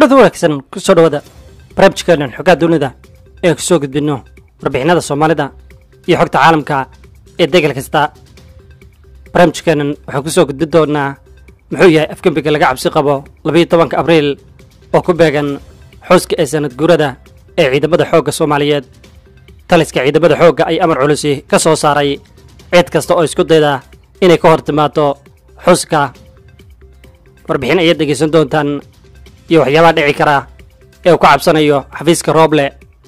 kulada wanaagsan kusoo dhawaada barnaamijkeenan xogaa dunida ee kusoo gudbinno warbixinada soomaalida iyo xogta caalamka ee degal kasta barnaamijkeenan waxaan kusoo gudbin doonaa muxuu yahay afgembiga laga cabsi qabo labayo tobanka abriil oo ku beegan xuska ee sanad guurada ee ciidamada xoogga soomaaliyeed taliska ciidamada xoogga ay amar culusi ka soo saaray cid kasta oo isku dayda inay ka hor timaado xuska warbixin ayaad dhegaysan doontaan iyo waxyaabaha dhici kara ee uu ka cabsanayo xafiiska rooble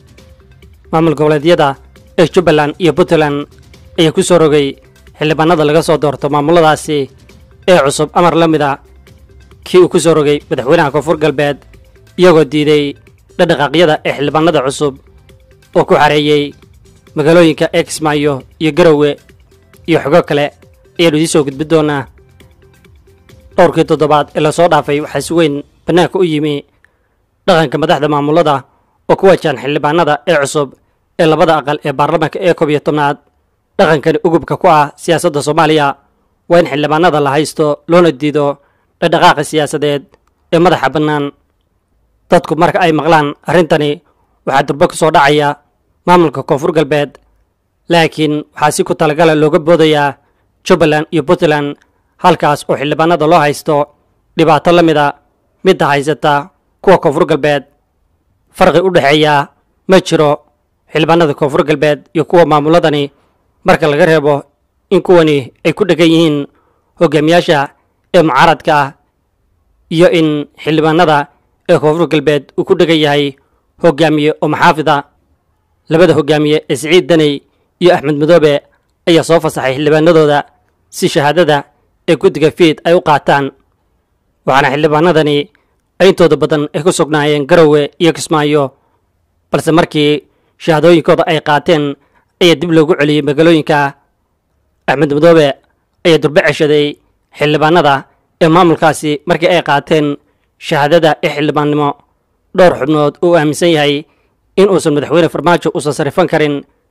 maamul goboleedyada ee jubbaland iyo puntland ayaa ku soo rogay xildhibaanada laga soo doorto maamuladaasi ee cusub amar la mid a kii uu ku soo rogay madaxweynaha koonfur galbeed iyagoo diiday dhadhaqaaqyada ee xildhibaanada cusub oo ku xareeyey magaalooyinka exmayo iyo garowe iyo xogo kale ayaanu idiin soo gudbin doonaa dhowrkii toddobaad ee lasoo dhaafay waxaa si weyn bannaanka u yimi dhaqanka madaxda maamulada oo ku wajahan xildhibaanada ee cusub ee labada aqal ee baarlamaanka ee koob iyo tobnaad dhaqankani ugubka ku ah siyaasadda soomaaliya waa in xildhibaanada la haysto loona diido dhadhaqaaqa siyaasadeed ee madaxa bannaan dadku marka ay maqlaan arrintani waxaa durbo ku soo dhacaya maamulka koonfur galbeed laakiin waxaa si ku talagala looga boodayaa jubbaland iyo puntland halkaas oo xildhibaanada loo haysto dhibaato la mid a midda haysata kuwa koonfur galbeed farqi u dhexeeya ma jiro xildhibaanada koonfur galbeed iyo kuwa maamuladani marka laga reebo in kuwani ay ku dhegan yihiin hogaamiyaasha ee mucaaradka ah iyo in xildhibaanada ee koonfur galbeed uu ku dhegan yahay hogaamiye oo maxaafida labada hogaamiye ee siciid daney iyo axmed madoobe ayaa soo fasaxay xildhibaanadooda si shahaadada ee guddiga fiid ay u qaataan waxaana xildhibaanadani ay intooda badan ay ku sugnaayeen garowe iyo kismaayo balse markii shahaadooyinkooda ay qaateen ayaa dib loogu celiyey magaalooyinka axmed madoobe ayaa durbe ceshaday xildhibaanada ee maamulkaasi markii ay qaateen shahaadada ee xildhibaannimo dhowr xubnood uu aaminsan yahay in uusan madaxweyne farmaajo uusan sarifan karin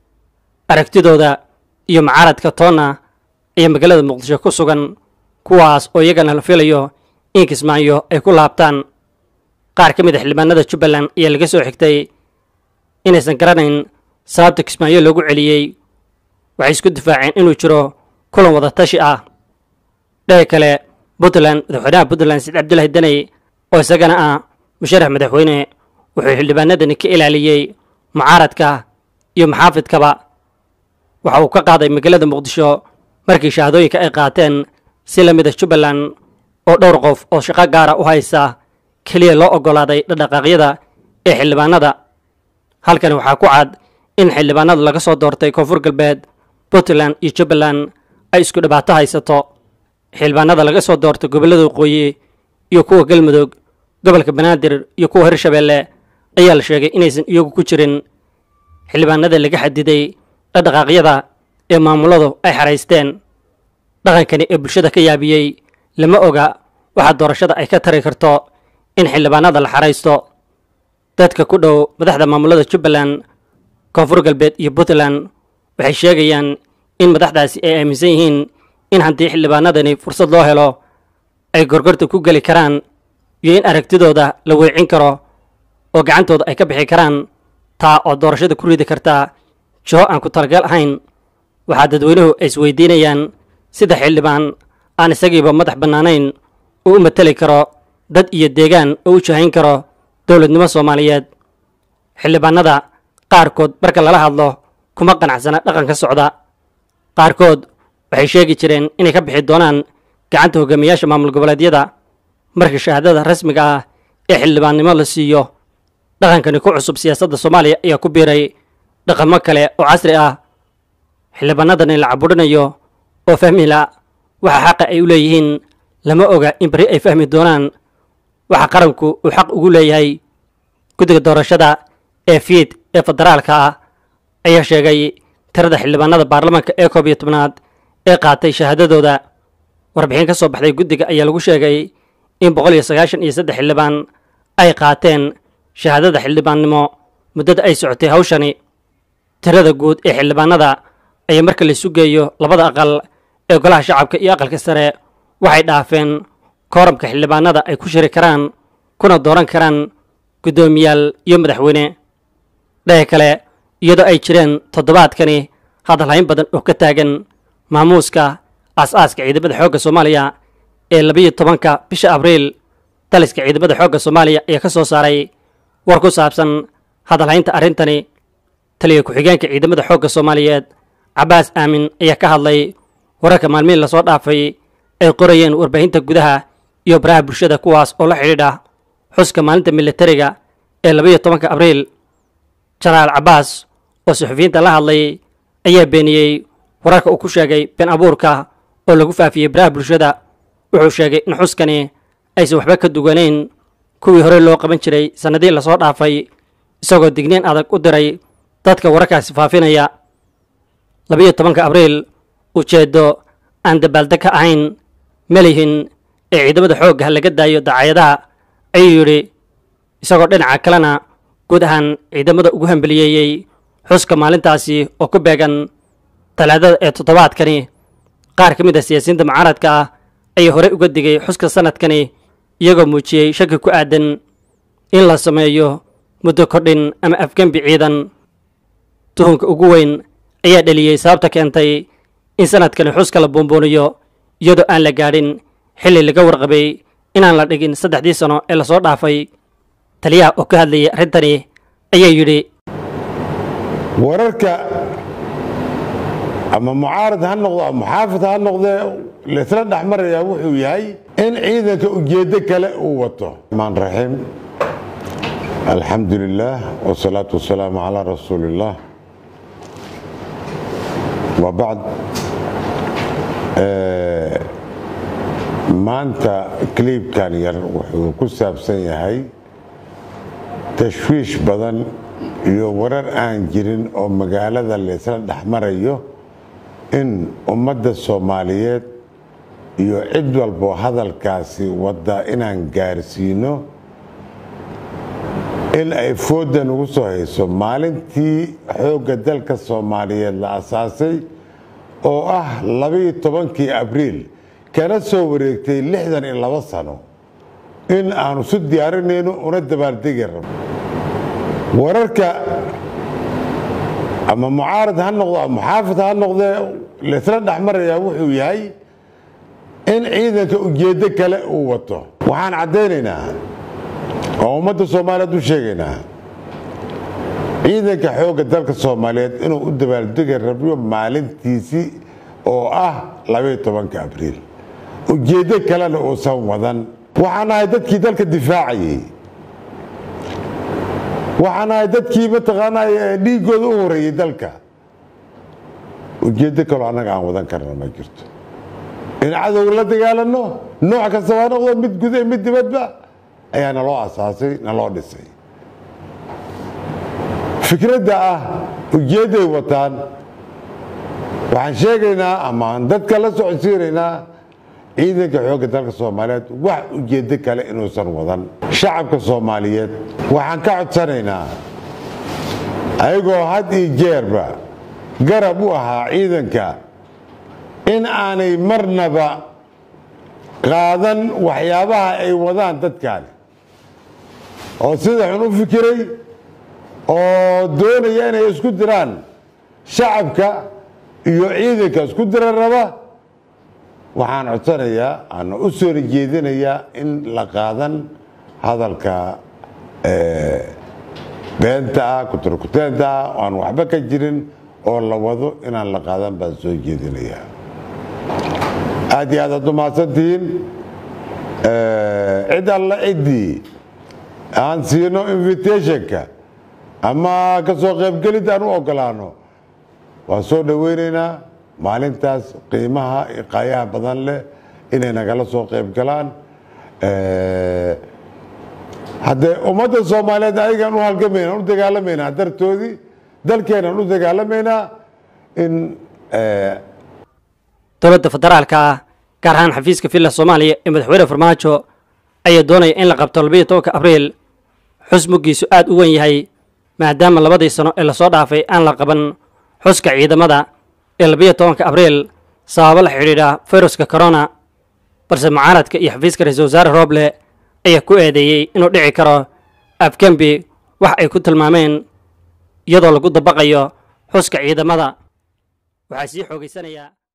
aragtidooda iyo mucaaradka toonna ayaa magaalada muqdisho ku sugan kuwaas oo iyagana la filayo in kismaayo ay ku laabtaan qaar ka mid a xildhibaanada jubbaland ayaa laga soo xigtay inaysan garanayn sababta kismaayo loogu celiyey waxay isku difaaceen inuu jiro kulan wada tashi ah dhehe kale puntland madaxweynaha puntland said cabdilaahi daney oo isagana ah musharax madaxweyne wuxuu xildhibaanadani ka ilaaliyey mucaaradka iyo maxaafidkaba waxa uu ka qaaday magaalada muqdisho markii shahaadooyinka ay qaateen si la mid a jubbaland oo dhowr qof oo shaqo gaara u haysa keliya loo oggolaaday dhadhaqaaqyada ee xildhibaanada halkani waxaa ku cad in xildhibaanada laga soo doortay koonfur galbeed puntland iyo jubbaland ay isku dhibaato haysato xildhibaanada laga soo doortay gobollada waqooyi iyo kuwa galmudug gobolka banaadir iyo kuwa hirshabeelle ayaa la sheegay inaysan iyagu ku jirin xildhibaanada laga xadiday dhadhaqaaqyada ee maamuladu ay xaraysteen dhaqankani ee bulshada ka yaabiyey lama oga waxaa doorashada ay ka tari karto in xildhibaanada la xaraysto dadka ku dhow madaxda maamulada jubbaland koonfur galbeed iyo puntland waxay sheegayaan in madaxdaasi ay aaminsan yihiin in haddii xildhibaanadani fursad loo helo ay gorgorta ku geli karaan iyo in aragtidooda la weecin karo oo gacantooda ay ka bixi karaan taa oo doorashada ku ridi kartaa jiho aan ku talagal ahayn waxaa dadweynuhu ay isweydiinayaan sida xildhibaan aan isagiiba madax bannaanayn uu u mateli karo dad iyo deegaan oo u jahayn karo dowladnimo soomaaliyeed xildhibaanada qaarkood marka lala hadlo kuma qanacsana dhaqanka socda qaarkood waxay sheegi jireen inay ka bixi doonaan gacanta hogaamiyaasha maamul goboleedyada marka shahaadada rasmiga ah ee xildhibaannimo la siiyo dhaqankani ku cusub siyaasadda soomaaliya ayaa ku biiray dhaqamo kale oo casri ah xildhibaanadani la caburinayo oo fahmila waxa xaqa ay u leeyihiin lama oga in beri ay fahmi doonaan waxa qaranku uu xaq ugu leeyahay guddiga doorashada ee fiid ee federaalka ah ayaa sheegay tirada xildhibaanada baarlamaanka ee koob iyo tobnaad ee qaatay shahaadadooda warbixin ka soo baxday guddiga ayaa lagu sheegay in boqol iyo sagaashan iyo saddex xildhibaan ay qaateen shahaadada xildhibaannimo muddada ay socotay hawshani tirada guud ee xildhibaanada ayaa marka laisu geeyo labada aqal ee golaha shacabka iyo aqalka sare waxay dhaafeen kooramka xildhibaanada ay ku shiri karaan kuna dooran karaan guddoomiyaal iyo madaxweyne dhaga kale iyadoo ay jireen toddobaadkani hadalhayn badan oo ka taagan maamuuska aas-aaska ciidamada xoogga soomaaliya ee labiyo tobanka bisha abriil daliska ciidamada xoogga soomaaliya ayaa ka soo saaray war ku saabsan hadalhaynta arrintani taliya ku-xigeenka ciidamada xoogga soomaaliyeed cabbaas aamin ayaa ka hadlay wararka maalmihin lasoo dhaafay ay qorayeen warbaahinta gudaha iyo baraha bulshada kuwaas oo la xidhiidha xuska maalinta militariga ee labayo tobanka abriil jenaraal cabbaas oo suxufiyiinta la hadlay ayaa beeniyey wararka uu ku sheegay been abuurka oo lagu faafiyey baraha bulshada wuxuu sheegay in xuskani aysan waxba ka duwanayn kuwii hore loo qaban jiray sannadihii lasoo dhaafay isagoo digniin adag u diray dadka wararkaasi faafinaya labayo tobanka abriil ujeeddo aan dabaaldeg ka ahayn malihin ee ciidamada xoogga laga daayo dacaayadaha ayuu yidhi isagoo dhinaca kalena guud ahaan ciidamada ugu hambeliyeeyey xuska maalintaasi oo ku beegan talaadada ee toddobaadkani qaar ka mid a siyaasiyiinta mucaaradka ah ayaa horey uga digay xuska sanadkani iyagoo muujiyey shaki ku aadan in la sameeyo muddo kordhin ama afgembi ciidan tuhunka ugu weyn ayaa dheliyey sababta keentay in sanadkani xuska la buunbuuniyo iyadoo aan la gaadhin xilli laga warqabay inaan la dhigin saddexdii sano ee lasoo dhaafay taliyaha oo ka hadlayay arrintani ayaa yidhi wararka ama mucaarad ha noqdo ama muxaafid ha noqdee laysla dhexmarayaa wuxuu yahay in ciidanka ujeeddo kale uu wato maan raxiim alxamdu lilaah wsalaatu wasalaamu calaa rasuuli illaah wa bacd maanta kliibkan yar wuxuu ku saabsan yahay tashwiish badan iyo warar aan jirin oo magaalada laysla dhexmarayo in ummadda soomaaliyeed iyo cid walbo hadalkaasi wadda inaan gaarsiino in ay foodda nagu soo hayso maalintii xoogga dalka soomaaliyeed la asaasay oo ah labaiyo tobankii abriil kana soo wareegtay lixdan iyo labo sano in aanu su diyaarinayno una dabaaldegi rabno wararka ama mucaarad ha noqdo ama muxaafid ha noqdee laysla dhexmarayaa wuxuu yahay in ciidanka ujeeddo kale uu wato waxaan caddaynaynaa oo ummadda soomaaliyeed u sheegaynaa ciidanka xoogga dalka soomaaliyeed inuu u dabaaldegi rabyo maalintiisii oo ah labaiyo tobanka abriil ujeeddo kalena uusan wadan waxaan ahay dadkii dalka difaacayey waxaan ahay dadkii mataqaanaa dhiiggooda u horeeyey dalka ujeeddo kaloo annaga aan wadan karna ma jirto in cadow la dagaalano nooc kasta waa noqdo mid guda mid dibadba ayaa naloo asaasay naloo dhisay fikradda ah ujeedday wataan waxaan sheegaynaa amaan dadka la socodsiinaynaa ciidanka xoogga dalka soomaaliyeed wax ujeeddo kale inuusan wadan shacabka soomaaliyeed waxaan ka codsanaynaa ayagoo had iyo jeerba garab u ahaa ciidanka in aanay marnaba qaadan waxyaabaha ay wadaan dadkaani oo sida xun u fikiray oo doonaya inay isku diraan shacabka iyo ciidanka isku dira raba waxaan codsanayaa ana u soo jeedinayaa in la qaadan hadalka beenta ah kuturkuteenta ah oo aan waxba ka jirin oo la wado inaan la qaadan baan soo jeedinayaa aad iyo aad aad umahadsantihiin cid alla ciddii aan siino invitationka ama ka soo qaybgelid aan u ogolaano waan soo dhoweynaynaa maalintaas qiimaha iqaayaha badan leh inay nagala soo qayb galaan haddee ummadda soomaaliyeed ayagaan u halgamayna u dagaalamaynaa dartoodii dalkeenaan u dagaalamaynaa in dowladda federaalka ah gaar ahaan xafiiska villa soomaaliya ee madaxweyne farmaajo ayaa doonaya in la qabto labayo tobanka abriil xus muggiisu aad u weyn yahay maadaama labadii sano ee lasoo dhaafay aan la qaban xuska ciidamada ee labayo tobanka abriil sababo la xidhiidha fayruska corona balse mucaaradka iyo xafiiska ra-iisul wasaare rooble ayaa ku eedeeyey inuu dhici karo afgembi wax ay ku tilmaameen iyadoo lagu dabaqayo xuska ciidamada waxaa sii xoogaysanayaa